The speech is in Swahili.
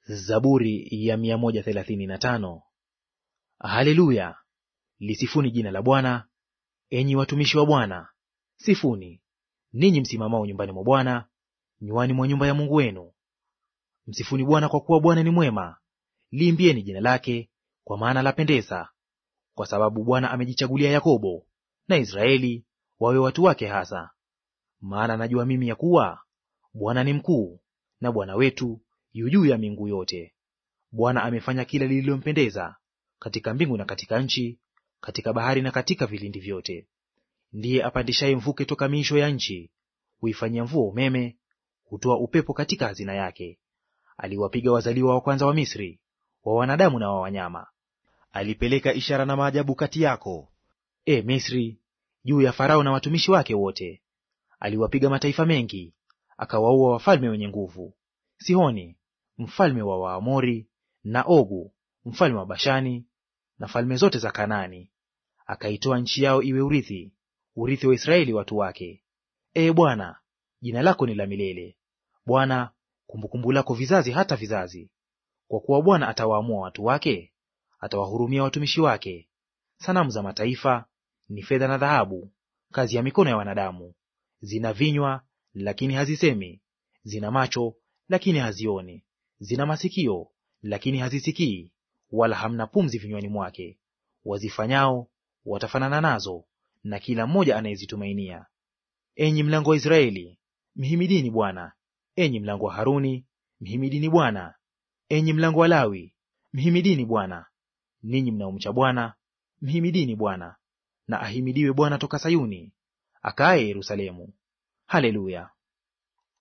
Zaburi ya mia moja thelathini na tano. Haleluya! Lisifuni jina la Bwana, enyi watumishi wa Bwana. Sifuni ninyi msimamao nyumbani mwa Bwana, nywani mwa nyumba ya Mungu wenu. Msifuni Bwana kwa kuwa Bwana ni mwema, liimbieni jina lake, kwa maana lapendeza. Kwa sababu Bwana amejichagulia Yakobo na Israeli wawe watu wake hasa. Maana najua mimi ya kuwa Bwana ni mkuu, na Bwana wetu yu juu ya miungu yote. Bwana amefanya kila lililompendeza katika mbingu na katika nchi, katika bahari na katika vilindi vyote. Ndiye apandishaye mvuke toka miisho ya nchi, huifanyia mvua umeme, hutoa upepo katika hazina yake. Aliwapiga wazaliwa wa kwanza wa Misri, wa wanadamu na wa wanyama. Alipeleka ishara na maajabu kati yako, e Misri, juu ya Farao na watumishi wake wote. Aliwapiga mataifa mengi, akawaua wafalme wenye nguvu, Sihoni mfalme wa Waamori, na Ogu mfalme wa Bashani, na falme zote za Kanaani. Akaitoa nchi yao iwe urithi, urithi wa Israeli watu wake. Ee Bwana, jina lako ni la milele. Bwana, kumbukumbu lako vizazi hata vizazi. Kwa kuwa Bwana atawaamua watu wake, atawahurumia watumishi wake. Sanamu za mataifa ni fedha na dhahabu, kazi ya mikono ya wanadamu. Zina vinywa lakini hazisemi, zina macho lakini hazioni, zina masikio lakini hazisikii, wala hamna pumzi vinywani mwake. Wazifanyao watafanana nazo, na kila mmoja anayezitumainia. Enyi mlango wa Israeli, mhimidini Bwana. Enyi mlango wa Haruni, mhimidini Bwana. Enyi mlango wa Lawi, mhimidini Bwana. Ninyi mnaomcha Bwana, mhimidini Bwana. Na ahimidiwe Bwana toka Sayuni, akaaye Yerusalemu. Haleluya!